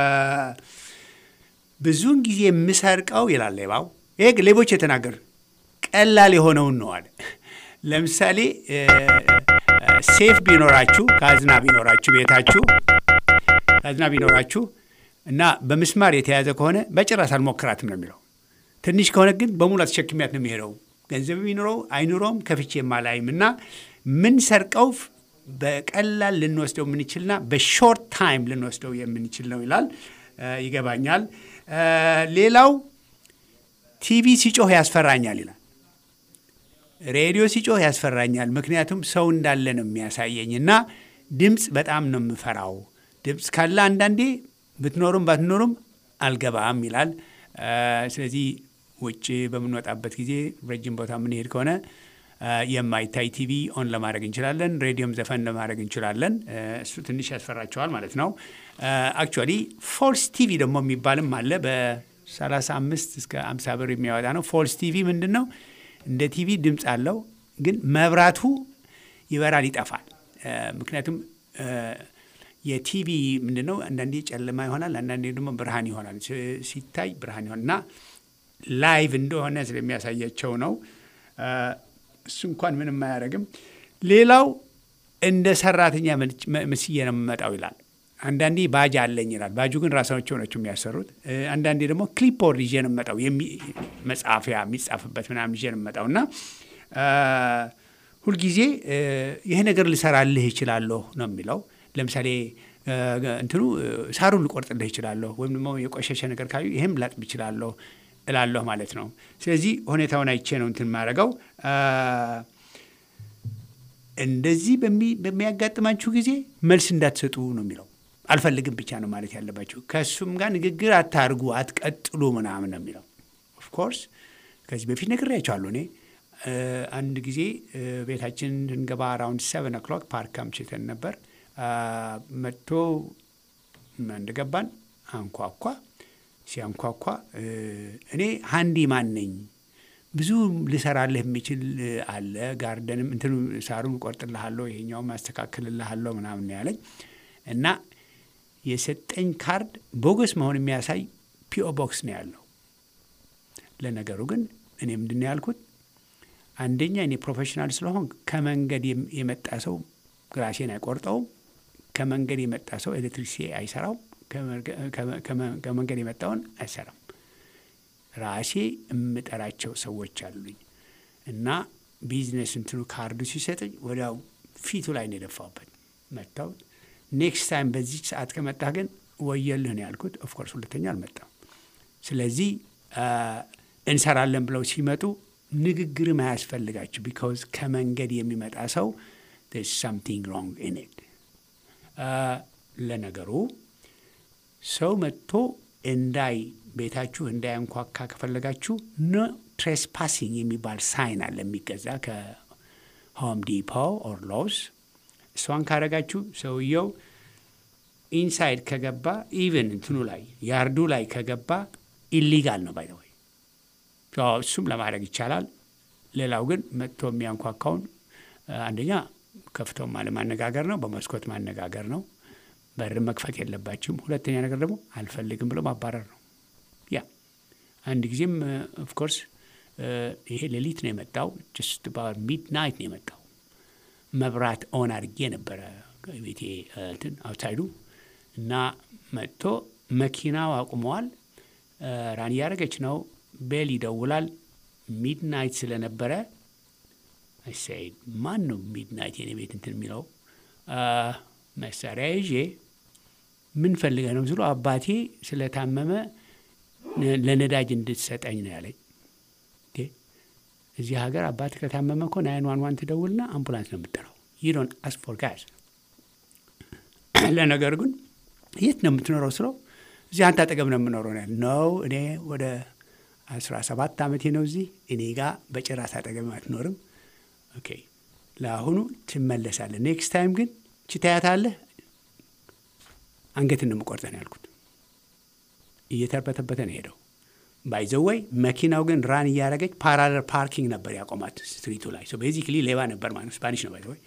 ብዙውን ጊዜ የምሰርቀው ይላል ሌባው። ይሄ ሌቦች የተናገሩ ቀላል የሆነውን ነው አለ። ለምሳሌ እ፣ እ፣ ሴፍ ቢኖራችሁ ካዝና ቢኖራችሁ ቤታችሁ ካዝና ቢኖራችሁ እና በምስማር የተያዘ ከሆነ በጭራሽ አልሞክራትም ነው የሚለው። ትንሽ ከሆነ ግን በሙሉ አስቸክሚያት ነው የሚሄደው። ገንዘብ የሚኖረው አይኑረውም ከፍቼ የማላይም እና ምን ሰርቀው በቀላል ልንወስደው የምንችልና በሾርት ታይም ልንወስደው የምንችል ነው ይላል። እ፣ ይገባኛል። እ፣ ሌላው ቲቪ ሲጮህ ያስፈራኛል ይላል። ሬዲዮ ሲጮህ ያስፈራኛል። ምክንያቱም ሰው እንዳለ ነው የሚያሳየኝ እና ድምፅ በጣም ነው የምፈራው። ድምፅ ካለ አንዳንዴ ብትኖሩም ባትኖሩም አልገባም ይላል። እ፣ ስለዚህ ውጭ በምንወጣበት ጊዜ ረጅም ቦታ የምንሄድ ከሆነ እ፣ የማይታይ ቲቪ ኦን ለማድረግ እንችላለን። ሬዲዮም ዘፈን ለማድረግ እንችላለን። እ፣ እሱ ትንሽ ያስፈራቸዋል ማለት ነው። አክቹዋሊ ፎልስ ቲቪ ደግሞ የሚባልም አለ በ35 እስከ 50 ብር የሚያወጣ ነው። ፎልስ ቲቪ ምንድን ነው? እንደ ቲቪ ድምፅ አለው፣ ግን መብራቱ ይበራል፣ ይጠፋል። እ፣ ምክንያቱም እ፣ የቲቪ ምንድን ነው አንዳንዴ ጨለማ ይሆናል፣ አንዳንዴ ደግሞ ብርሃን ይሆናል። ሲ- ሲታይ ብርሃን ይሆናል እና ላይቭ እንደሆነ ስለሚያሳያቸው ነው። እ፣ እሱ እንኳን ምንም አያደርግም። ሌላው እንደ ሰራተኛ መልጭ- መ- መስዬ ነው የምመጣው ይላል። አንዳንዴ ባጅ አለኝ ይላል። ባጁ ግን ራሳቸው ናቸው የሚያሰሩት። እ፣ አንዳንዴ ደግሞ ክሊፖርድ ይዤ ነው የምመጣው የሚ- መጻፊያ የሚጻፍበት ምናምን ይዤ ነው የምመጣው እና እ፣ ሁልጊዜ እ፣ ይሄ ነገር ልሰራልህ ይችላለሁ ነው የሚለው። ለምሳሌ እ፣ እንትኑ እ፣ ሳሩን ልቆርጥልህ ይችላለሁ ወይም ደግሞ የቆሸሸ ነገር ካዩ ይህም ላጥብ ይችላለሁ እላለሁ ማለት ነው። ስለዚህ ሁኔታውን አይቼ ነው እንትን ማድረገው። እንደዚህ በሚ- በሚያጋጥማችሁ ጊዜ መልስ እንዳትሰጡ ነው የሚለው። አልፈልግም ብቻ ነው ማለት ያለባችሁ። ከእሱም ጋር ንግግር አታርጉ፣ አትቀጥሉ ምናምን ነው የሚለው። ኦፍኮርስ ከዚህ በፊት ነግሬያቸዋለሁ። እኔ እ፣ አንድ ጊዜ እ፣ ቤታችን እንገባ አራውንድ ሰቨን ኦክሎክ ፓርክ አምሽተን ነበር። አ፣ መጥቶ እንደገባን አንኳኳ። ሲያንኳኳ እ፣ እኔ ሀንዲ ማን ነኝ ብዙ ልሰራልህ የሚችል እ፣ አለ ጋርደንም እንትኑ ሳሩን ቆርጥልሃለሁ፣ ይሄኛውም አስተካክልልሃለሁ ምናምን ነው ያለኝ እና የሰጠኝ ካርድ ቦገስ መሆን የሚያሳይ ፒኦ ቦክስ ነው ያለው። ለነገሩ ግን እኔ ምንድን ነው ያልኩት፣ አንደኛ እኔ ፕሮፌሽናል ስለሆን ከመንገድ የም- የመጣ ሰው ግራሴን አይቆርጠውም። ከመንገድ የመጣ ሰው ኤሌክትሪክሲ አይሰራውም። ከመርገ- ከመ- ከመ- ከመንገድ የመጣውን አይሰራም። ራሴ የምጠራቸው ሰዎች አሉኝ እና ቢዝነስ እንትኑ ካርዱ ሲሰጠኝ ወዲያው ፊቱ ላይ ነው የደፋውበት። መጥተው ኔክስት ታይም በዚህ ሰዓት ከመጣህ ግን ወየልህ ነው ያልኩት። ኦፍኮርስ ሁለተኛ አልመጣም። ስለዚህ አ፣ እንሰራለን ብለው ሲመጡ ንግግርም አያስፈልጋችሁ። ቢካዝ ከመንገድ የሚመጣ ሰው ሳምቲንግ ሮንግ ኢን ኢት። ለነገሩ ሰው መጥቶ እንዳይ ቤታችሁ እንዳያንኳካ ከፈለጋችሁ ኖ ትሬስፓሲንግ የሚባል ሳይን አለ የሚገዛ ከሆም ዲፖ ኦር ሎስ። እሷን ካረጋችሁ ሰውየው ኢንሳይድ ከገባ ኢቨን እንትኑ ላይ ያርዱ ላይ ከገባ ኢሊጋል ነው ባይ ወይ እሱም ለማድረግ ይቻላል። ሌላው ግን መጥቶ የሚያንኳካውን አ፣ አንደኛ ከፍቶም አለማነጋገር ነው፣ በመስኮት ማነጋገር ነው። በር መክፈት የለባችሁም። ሁለተኛ ነገር ደግሞ አልፈልግም ብሎ ማባረር ነው። ያ አንድ ጊዜም ኦፍኮርስ ይሄ ሌሊት ነው የመጣው። ጀስት ሚድ ናይት ነው የመጣው። መብራት ኦን አድርጌ ነበረ ቤቴ እ፣ እንትን አውትሳይዱ እና መጥቶ መኪናው አቁመዋል። እ፣ ራን እያደረገች ነው። ቤል ይደውላል። ሚድ ናይት ስለነበረ እሰይ ማን ነው ሚድ ናይት የኔ ቤት እንትን የሚለው አ፣ መሳሪያ ይዤ ምን ፈልገህ ነው ስሎ አባቴ ስለታመመ ነ- ለነዳጅ እንድትሰጠኝ ነው ያለኝ። እንዴ፣ እዚህ ሀገር አባት ከታመመ እኮ ናይን ዋን ዋን ትደውልና አምቡላንስ ነው የምጠራው። ይዶን አስፎር ጋዝ ለነገር ግን የት ነው የምትኖረው ስለው እዚህ አንተ አጠገብ ነው የምኖረው ነው ያለ። ነው እኔ ወደ አስራ ሰባት ዓመቴ ነው እዚህ እኔ ጋር በጭራሽ አጠገብ አትኖርም። ኦኬ ለአሁኑ ትመለሳለህ። ኔክስት ታይም ግን ችታያታለህ አንገትን ነው የምቆርጠህ ነው ያልኩት። እየተርበተበተ ነው ሄደው ባይዘወይ መኪናው ግን ራን እያደረገች ፓራለል ፓርኪንግ ነበር ያቆማት ስትሪቱ ላይ ቤዚክሊ ሌባ ነበር ማለት ነው። ስፓኒሽ ነው ባይዘወይ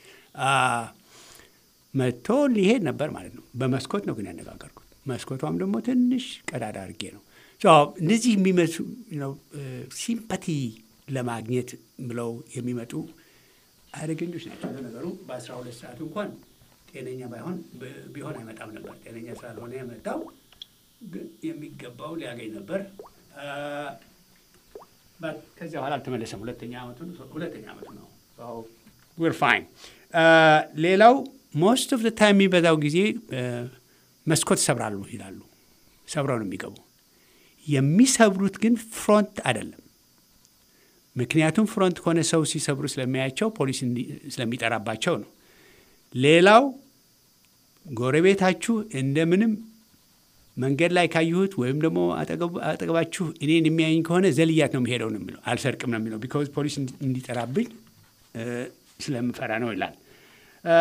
መጥቶ ሊሄድ ነበር ማለት ነው። በመስኮት ነው ግን ያነጋገርኩት። መስኮቷም ደግሞ ትንሽ ቀዳዳ አድርጌ ነው ሶ እነዚህ የሚመሱ ሲምፓቲ ለማግኘት ብለው የሚመጡ አደገኞች ናቸው። ለነገሩ በአስራ ሁለት ሰዓት እንኳን ጤነኛ ባይሆን ብ- ቢሆን አይመጣም ነበር። ጤነኛ ስላልሆነ የመጣው ግን የሚገባው ሊያገኝ ነበር። አ፣ ባት ከዚያ በኋላ አልተመለሰም። ሁለተኛ ዓመቱ ነው። ሁለተኛ ዓመቱ ነው። ዊር ፋይን። ሌላው ሞስት ኦፍ ታይም የሚበዛው ጊዜ አ፣ መስኮት ሰብራሉ ይላሉ። ሰብረው ነው የሚገቡ። የሚሰብሩት ግን ፍሮንት አይደለም። ምክንያቱም ፍሮንት ከሆነ ሰው ሲሰብሩ ስለሚያያቸው ፖሊስ እንዲ- ስለሚጠራባቸው ነው። ሌላው ጎረቤታችሁ እንደምንም መንገድ ላይ ካየሁት ወይም ደግሞ አጠገቡ- አጠገባችሁ እኔን የሚያየኝ ከሆነ ዘልያት ነው የሚሄደው ነው የሚለው፣ አልሰርቅም ነው የሚለው። ቢካዝ ፖሊስ እንዲ- እንዲጠራብኝ እ፣ ስለምፈራ ነው ይላል። እ፣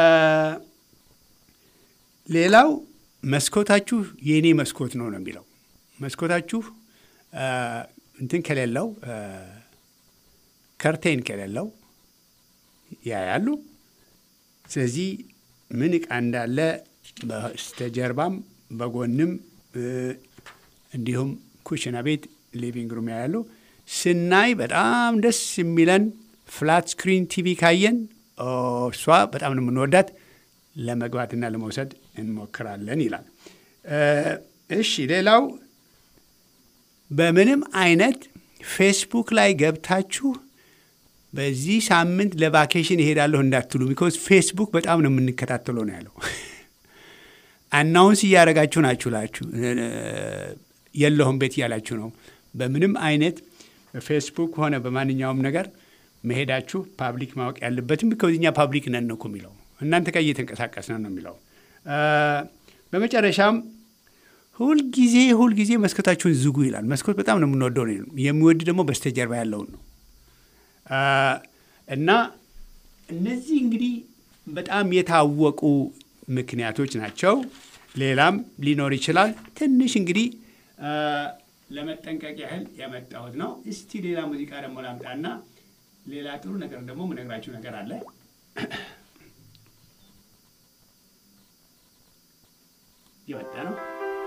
ሌላው መስኮታችሁ የእኔ መስኮት ነው ነው የሚለው። መስኮታችሁ እ፣ እንትን ከሌለው እ፣ ከርቴን ከሌለው ያያሉ። ስለዚህ ምን ዕቃ እንዳለ በስተጀርባም በጎንም እ፣ እንዲሁም ኩሽና ቤት ሊቪንግ ሩም ያያሉ። ስናይ በጣም ደስ የሚለን ፍላት ስክሪን ቲቪ ካየን ኦ፣ እሷ በጣም ነው የምንወዳት ለመግባትና ለመውሰድ እንሞክራለን ይላል። እ፣ እሺ ሌላው በምንም አይነት ፌስቡክ ላይ ገብታችሁ በዚህ ሳምንት ለቫኬሽን እሄዳለሁ እንዳትሉ። ቢኮዝ ፌስቡክ በጣም ነው የምንከታተለው ነው ያለው። አናውንስ እያደረጋችሁ ናችሁ ላችሁ የለሁም ቤት እያላችሁ ነው። በምንም አይነት በፌስቡክ ሆነ በማንኛውም ነገር መሄዳችሁ ፓብሊክ ማወቅ ያለበትም ቢኮዝ እኛ ፓብሊክ ነን ነው እኮ የሚለው እናንተ ጋር እየተንቀሳቀስን ነው የሚለው። በመጨረሻም ሁልጊዜ ሁልጊዜ መስኮታችሁን ዝጉ ይላል። መስኮት በጣም ነው የምንወደው ነው። የሚወድ ደግሞ በስተጀርባ ያለውን ነው እና እነዚህ እንግዲህ በጣም የታወቁ ምክንያቶች ናቸው። ሌላም ሊኖር ይችላል። ትንሽ እንግዲህ ለመጠንቀቅ ያህል ያመጣሁት ነው። እስቲ ሌላ ሙዚቃ ደግሞ ላምጣና ሌላ ጥሩ ነገር ደግሞ ምነግራችሁ ነገር አለ። የወጣ ነው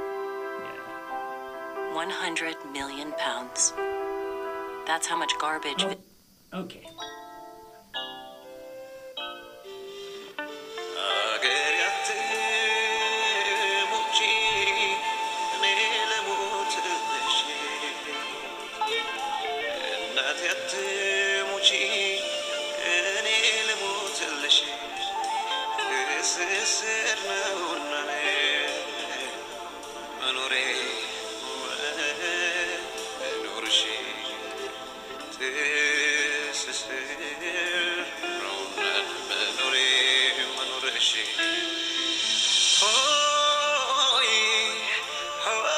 100 million pounds. That's how much garbage. ኦኬ አገር ያትሙጪ እኔ ልሙትልሽ እናት ያትሙጪ እኔ ልሙትልሽ እስስር ነውና መኖሬ መኖርሽ ትስስር ነውና መኖሬ መኖርሽ ሆይ ሆይ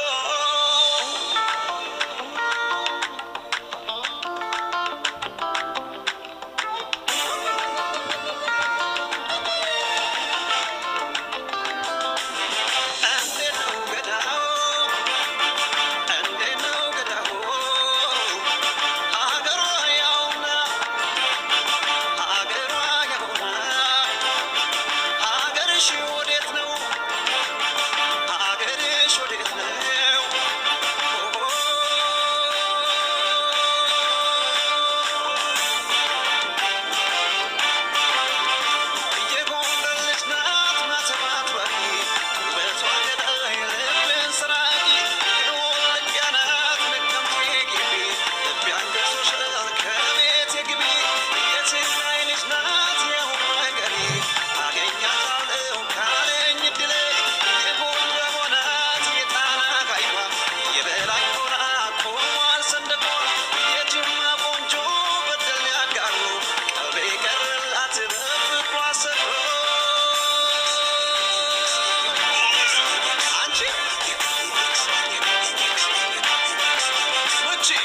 እንዴት ነው ገዳው እንዴት ነው ገዳው ሀገሯ ያውና ሀገሯ ያውና ሀገርሽ ወዴት ነው ሀገርሽ ወዴት ነው የጎንደር ልጅ ናት ማሰባት ባቂ ውበቷ ገዳይ ልብን ስራቂ የወልዲያ ናት ነቀምቴ ግቢ ልቤ አንገሶሻል ከቤቴ ግቢ የትግራይ ልጅ ናት የሁሉ ነገሬ አገኛታለሁ ካለኝ እድሌ የጎንደር ናት የጣና ቃይቷ የበላይ ሆና ቆሟል ሰንደቋ የጅማ ቆንጆ በደል ያጋሩ ቀልቤ ቀረላት በፍቅሯ ሰፍሮ አንቺ ውጪ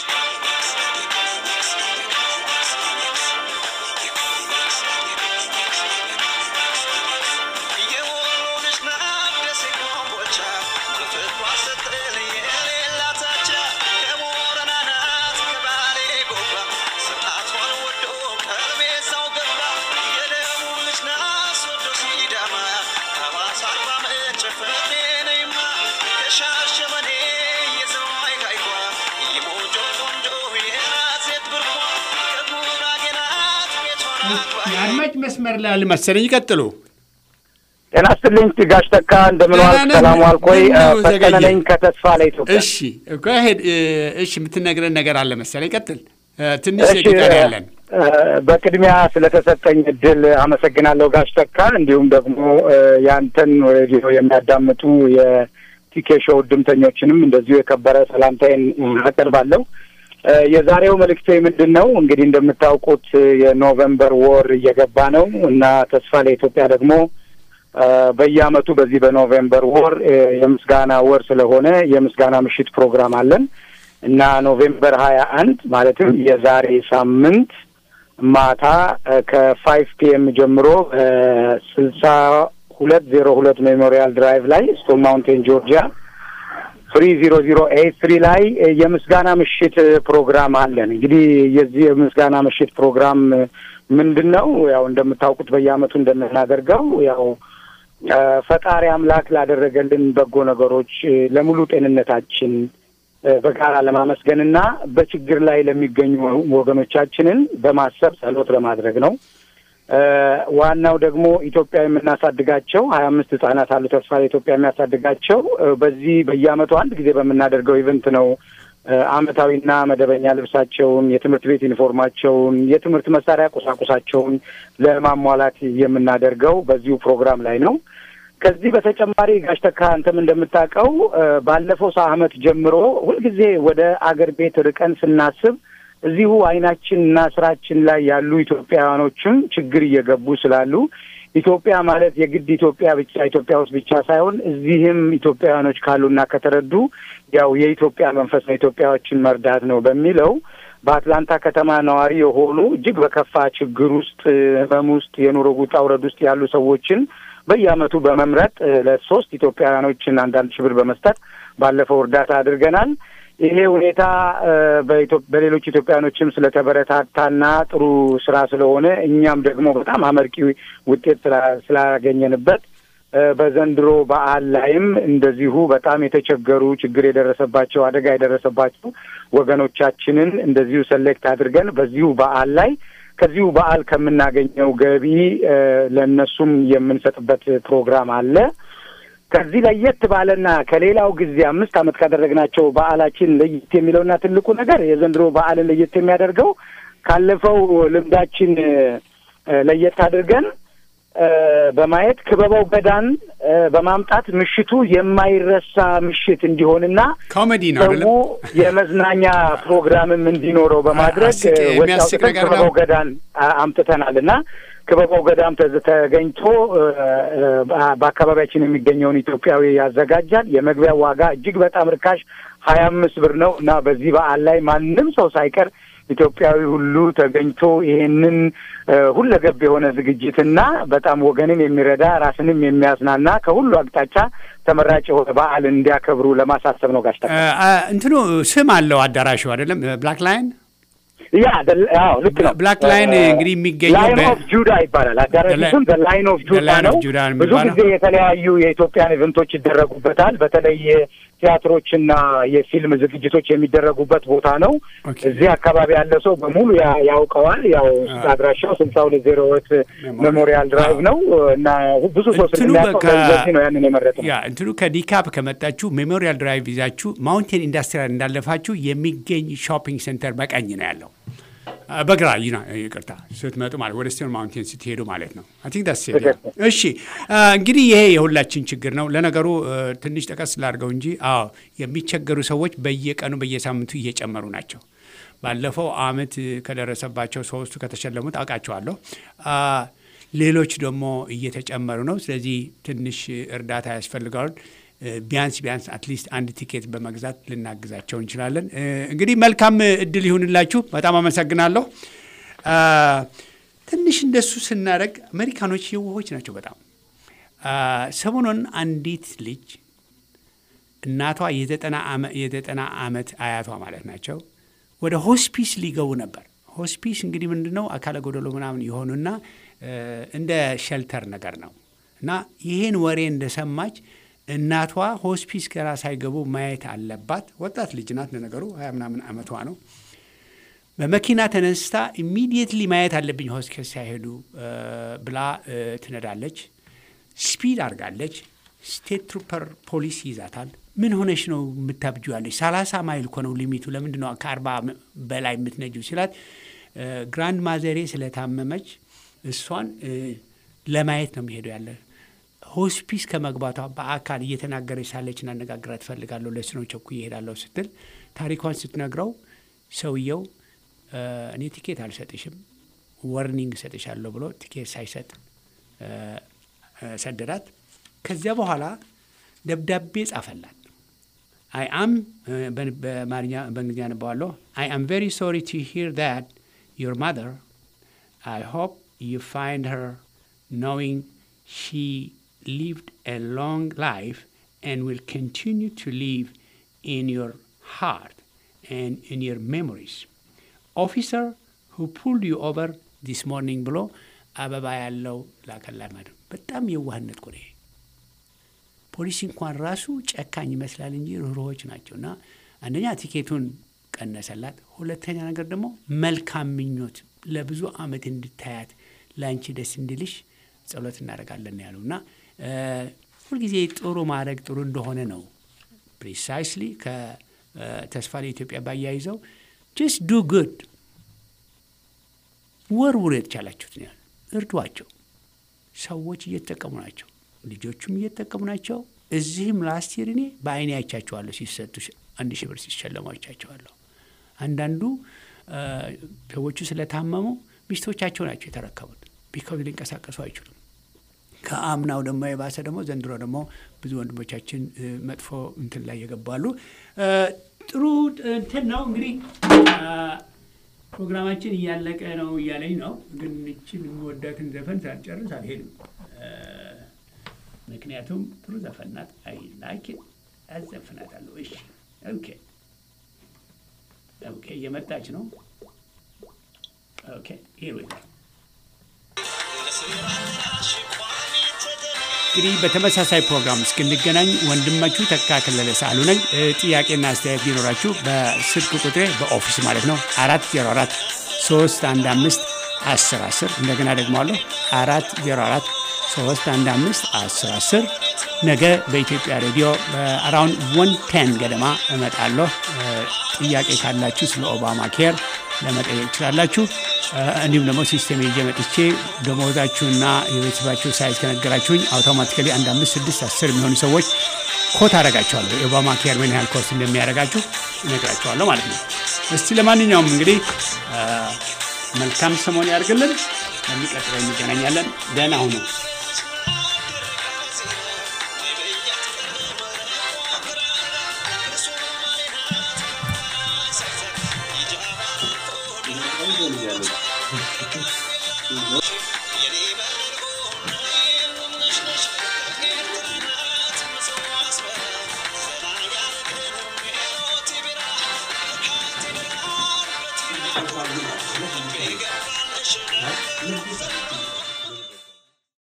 የወሎ ልጅ ናት ደሴ ኮምቦልቻ በፍቅሯ ስትል የሌላት አቻ ከቦረና ናት ከባሌ ጎባ ስርዓቷን ወዶ ቀልቤ እዛው ገባ የደቡብ ልጅ ናት ሶዶ ሲዳማ ሐዋሳ አርባ ምንጭ ፍቅሬ ነይማ ከሻሸመኔ የዘዋይ ቃይቷ የሞጆ ቆንጆ የናት ሴት ብርቋ ከጉራጌ ናት ቤቷን አግባ የአድማጭ መስመር ላይ አለ መሰለኝ። ይቀጥሉ። ጤና ይስጥልኝ ጋሽ ተካ እንደምን ዋልክ? ደህና ነን። ሰላም ዋልኮይ? ምነው ፈጠነ ዘገየ? ነኝ ከተስፋ ለኢትዮጵያ። እሺ እኮ ሄድ እሺ፣ የምትነግረን ነገር አለ መሰለኝ። ቀጥል። እ፣ ትንሽ እሺ ደቂቃ ነው ያለን። እ፣ በቅድሚያ ስለተሰጠኝ እድል አመሰግናለሁ ጋሽ ተካ። እንዲሁም ደግሞ እ፣ ያንተን ሬዲዮ የሚያዳምጡ የቲኬ ሾው እድምተኞችንም እንደዚሁ የከበረ ሰላምታዬን አቀርባለሁ። እ፣ የዛሬው መልእክቴ ምንድን ነው? እንግዲህ እንደምታውቁት እ፣ የኖቬምበር ወር እየገባ ነው እና ተስፋ ለኢትዮጵያ ደግሞ እ፣ በየአመቱ በዚህ በኖቬምበር ወር እ፣ የምስጋና ወር ስለሆነ የምስጋና ምሽት ፕሮግራም አለን እና ኖቬምበር ሀያ አንድ ማለትም የዛሬ ሳምንት ማታ ከፋይቭ ፒኤም ጀምሮ ስልሳ ሁለት ዜሮ ሁለት ሜሞሪያል ድራይቭ ላይ ስቶን ማውንቴን ጆርጂያ ፍሪ ዚሮ ዚሮ ኤይት ትሪ ላይ እ፣ የምስጋና ምሽት እ፣ ፕሮግራም አለን። እንግዲህ የዚህ የምስጋና ምሽት ፕሮግራም እ፣ ምንድን ነው? ያው እንደምታውቁት በየአመቱ እንደምናደርገው ያው እ፣ ፈጣሪ አምላክ ላደረገልን በጎ ነገሮች እ፣ ለሙሉ ጤንነታችን እ፣ በጋራ ለማመስገንና በችግር ላይ ለሚገኙ ወገኖቻችንን በማሰብ ጸሎት ለማድረግ ነው። እ፣ ዋናው ደግሞ ኢትዮጵያ የምናሳድጋቸው ሀያ አምስት ህጻናት አሉ ተስፋ ኢትዮጵያ የሚያሳድጋቸው እ፣ በዚህ በየአመቱ አንድ ጊዜ በምናደርገው ኢቨንት ነው እ፣ አመታዊና መደበኛ ልብሳቸውን፣ የትምህርት ቤት ዩኒፎርማቸውን፣ የትምህርት መሳሪያ ቁሳቁሳቸውን ለማሟላት የምናደርገው በዚሁ ፕሮግራም ላይ ነው። ከዚህ በተጨማሪ ጋሽ ተካ አንተም እንደምታውቀው እ፣ ባለፈው ሰ- ዓመት ጀምሮ ሁልጊዜ ወደ አገር ቤት ርቀን ስናስብ እዚሁ አይናችን እና ስራችን ላይ ያሉ ኢትዮጵያውያኖችም ችግር እየገቡ ስላሉ ኢትዮጵያ ማለት የግድ ኢትዮጵያ ብቻ ኢትዮጵያ ውስጥ ብቻ ሳይሆን እዚህም ኢትዮጵያውያኖች ካሉና ከተረዱ ያው የኢትዮጵያ መንፈስ ነው ኢትዮጵያዎችን መርዳት ነው በሚለው በአትላንታ ከተማ ነዋሪ የሆኑ እጅግ በከፋ ችግር ውስጥ ህመም ውስጥ የኑሮ ውጣ ውረድ ውስጥ ያሉ ሰዎችን በየአመቱ በመምረጥ እ፣ ለሶስት ኢትዮጵያውያኖችን አንዳንድ ሺህ ብር በመስጠት ባለፈው እርዳታ አድርገናል። ይሄ ሁኔታ እ፣ በኢትዮ- በሌሎች ኢትዮጵያውያኖችም ስለተበረታታና ጥሩ ስራ ስለሆነ እኛም ደግሞ በጣም አመርቂ ውጤት ስላ- ስላገኘንበት እ፣ በዘንድሮ በዓል ላይም እንደዚሁ በጣም የተቸገሩ ችግር የደረሰባቸው አደጋ የደረሰባቸው ወገኖቻችንን እንደዚሁ ሰሌክት አድርገን በዚሁ በዓል ላይ ከዚሁ በዓል ከምናገኘው ገቢ እ፣ ለእነሱም የምንሰጥበት ፕሮግራም አለ። ከዚህ ለየት ባለና ከሌላው ጊዜ አምስት ዓመት ካደረግናቸው በዓላችን ለየት የሚለውና ትልቁ ነገር የዘንድሮ በዓልን ለየት የሚያደርገው ካለፈው ልምዳችን እ፣ ለየት አድርገን እ፣ በማየት ክበበው ገዳን እ፣ በማምጣት ምሽቱ የማይረሳ ምሽት እንዲሆንና ኮሜዲ ነው ደግሞ አይደለም? የመዝናኛ ፕሮግራምም እንዲኖረው በማድረግ አስቂኝ- እ፣ ወጪ የሚያስቅ አውጥተን ነገር ነው። ክበበው ገዳን አ- አምጥተናል እና ክበበው ገዳም ተዝ- ተገኝቶ እ፣ እ፣ በ- በአካባቢያችን የሚገኘውን ኢትዮጵያዊ ያዘጋጃል። የመግቢያ ዋጋ እጅግ በጣም ርካሽ ሀያ አምስት ብር ነው እና በዚህ በዓል ላይ ማንም ሰው ሳይቀር ኢትዮጵያዊ ሁሉ ተገኝቶ ይሄንን እ፣ ሁለገብ የሆነ ዝግጅትና በጣም ወገንን የሚረዳ ራስንም የሚያዝናና ከሁሉ አቅጣጫ ተመራጭ የሆነ በዓል እንዲያከብሩ ለማሳሰብ ነው። ጋሽ ተካ እ፣ አ፣ እንትኑ ስም አለው አዳራሹ አይደለም? ብላክ ላይን ያ ደ- አዎ ልክ ነው። ብላክ ላይን እንግዲህ የሚገኘው ላይን በ- ኦፍ ጁዳ ይባላል። አዳራሹ ስም ላይን ኦፍ ጁዳ ላይን ነው። ኦፍ ጁዳ ነው ብዙ የሚባለው። ጊዜ የተለያዩ የኢትዮጵያን ኢቨንቶች ይደረጉበታል። በተለይ ቲያትሮችና የፊልም ዝግጅቶች የሚደረጉበት ቦታ ነው። ኦኬ። እዚህ አካባቢ ያለ ሰው በሙሉ ያ- ያውቀዋል። ያው አድራሻው ስልሳ ሁለት ዜሮ ሁለት ሜሞሪያል ድራይቭ ነው እና ብዙ ሰው እንትኑ ስለሚያውቀው በቃ- ለዚህ ነው ያንን የመረጥነው። ያ እንትኑ ከዲካፕ ከመጣችሁ ሜሞሪያል ድራይቭ ይዛችሁ ማውንቴን ኢንዱስትሪያል እንዳለፋችሁ የሚገኝ ሾፒንግ ሴንተር በቀኝ ነው ያለው። አ፣ በግራ ይና ይቅርታ ስትመጡ ማለት ወደ ስቴን ማውንቴን ስትሄዱ ማለት ነው። አይ ቲንክ ዳስ ኢት። እሺ አ፣ እንግዲህ ይሄ የሁላችን ችግር ነው። ለነገሩ አ፣ ትንሽ ጠቀስ ላድርገው እንጂ አዎ የሚቸገሩ ሰዎች በየቀኑ በየሳምንቱ እየጨመሩ ናቸው። ባለፈው አመት ከደረሰባቸው ሶስቱ ከተሸለሙት አውቃቸዋለሁ። አ፣ ሌሎች ደግሞ እየተጨመሩ ነው። ስለዚህ ትንሽ እርዳታ ያስፈልገዋል። እ፣ ቢያንስ ቢያንስ አትሊስት አንድ ቲኬት በመግዛት ልናግዛቸው እንችላለን። እ፣ እንግዲህ መልካም እድል ይሁንላችሁ። በጣም አመሰግናለሁ። አ፣ ትንሽ እንደሱ ስናደርግ አሜሪካኖች የዋሆች ናቸው በጣም አ፣ ሰሞኑን አንዲት ልጅ እናቷ የዘጠና ዓመ- የዘጠና ዓመት አያቷ ማለት ናቸው ወደ ሆስፒስ ሊገቡ ነበር። ሆስፒስ እንግዲህ ምንድን ነው አካለ ጎደሎ ምናምን የሆኑና እ፣ እንደ ሸልተር ነገር ነው እና ይህን ወሬ እንደሰማች እናቷ ሆስፒስ ገና ሳይገቡ ማየት አለባት። ወጣት ልጅ ናት ለነገሩ ሀያ ምናምን ዓመቷ ነው። በመኪና ተነስታ ኢሚዲየትሊ ማየት አለብኝ ሆስፒስ ሳይሄዱ እ፣ ብላ እ፣ ትነዳለች። ስፒድ አድርጋለች። ስቴት ትሩፐር ፖሊስ ይዛታል። ምን ሆነሽ ነው የምታብጁ ያለች? ሰላሳ ማይል እኮ ነው ሊሚቱ። ለምንድን ነው ከአርባ በላይ የምትነጂው ሲላት እ፣ ግራንድ ማዘሬ ስለታመመች እሷን እ፣ ለማየት ነው የሚሄደው ያለ ሆስፒስ ከመግባቷ በአካል እየተናገረች ሳለች እናነጋግራት ትፈልጋለሁ ለስኖ ቸኩ ይሄዳለሁ ስትል ታሪኳን ስትነግረው ሰውየው እ፣ እኔ ቲኬት አልሰጥሽም ወርኒንግ እሰጥሻለሁ ብሎ ቲኬት ሳይሰጥ እ፣ እ፣ ሰደዳት። ከዚያ በኋላ ደብዳቤ ጻፈላት። አይ አም በአማርኛ በእንግሊዝኛ ነበዋለሁ። አይ አም ቬሪ ሶሪ ቱ ሂር ዛት ዩር ማዘር I hope you find her knowing she lived a long life and will continue to live in your heart and in your memories. Officer who pulled you over this morning ብሎ አበባ ያለው ላከላት ማለት ነው። በጣም የዋህነት እኮ ነው ይሄ። ፖሊስ እንኳን ራሱ ጨካኝ ይመስላል እንጂ ርኅሩኆች ናቸው። እና አንደኛ ቲኬቱን ቀነሰላት፣ ሁለተኛ ነገር ደግሞ መልካም ምኞት ለብዙ ዓመት እንድታያት ለአንቺ ደስ እንዲልሽ ጸሎት እናደርጋለን ያሉ እና እ፣ ሁልጊዜ ጥሩ ማድረግ ጥሩ እንደሆነ ነው። ፕሪሳይስሊ ከተስፋ ለኢትዮጵያ ባያይዘው ጀስት ዱ ጉድ ወርውር የተቻላችሁት ነው ያሉ እርዷቸው። ሰዎች እየተጠቀሙ ናቸው። ልጆቹም እየተጠቀሙ ናቸው። እዚህም ላስት ይር እኔ በአይኔ አይቻቸዋለሁ ሲሰጡ አንድ ሺህ ብር ሲሸለሙ አይቻቸዋለሁ። አንዳንዱ አ፣ ሰዎቹ ስለታመሙ ሚስቶቻቸው ናቸው የተረከቡት። ቢካዝ ሊንቀሳቀሱ አይችሉም። ከአምናው ደግሞ የባሰ ደግሞ ዘንድሮ ደግሞ ብዙ ወንድሞቻችን እ፣ መጥፎ እንትን ላይ የገባሉ። እ፣ ጥሩ እንትን ነው እንግዲህ አ፣ ፕሮግራማችን እያለቀ ነው እያለኝ ነው። ግን እችን የምወዳትን ዘፈን ሳልጨርስ አልሄድም። እ፣ ምክንያቱም ጥሩ ዘፈን ናት። አይ ላይክ አዘፍናታለሁ። እሺ ኦኬ ኦኬ፣ እየመጣች ነው። ኦኬ ሂር ዊ ጎ እንግዲህ በተመሳሳይ ፕሮግራም እስክንገናኝ ወንድማችሁ ተካ ከለለ ሳሉ ነኝ። እ፣ ጥያቄና አስተያየት ቢኖራችሁ በስልክ ቁጥሬ በኦፊስ ማለት ነው አራት ዜሮ አራት ሶስት አንድ አምስት አስር አስር እንደገና ደግሞ አለሁ አራት ዜሮ አራት ሶስት አንድ አምስት አስር አስር ነገ በኢትዮጵያ ሬዲዮ በአራውንድ ወን ቴን ገደማ እመጣለሁ። እ፣ ጥያቄ ካላችሁ ስለ ኦባማ ኬር ለመጠየቅ ትችላላችሁ። እ፣ እንዲሁም ደግሞ ሲስቴም ይዤ መጥቼ ደሞዛችሁና የቤተሰባችሁ ሳይዝ ከነገራችሁኝ አውቶማቲካሊ አንድ አምስት ስድስት አስር የሚሆኑ ሰዎች ኮት አደርጋቸዋለሁ። የኦባማ ኬር ምን ያህል ኮስት እንደሚያደርጋችሁ እነግራቸዋለሁ ማለት ነው። እስቲ ለማንኛውም እንግዲህ እ፣ መልካም ሰሞን ያድርግልን። ለሚቀጥለው እንገናኛለን። ደህና ሁኑ።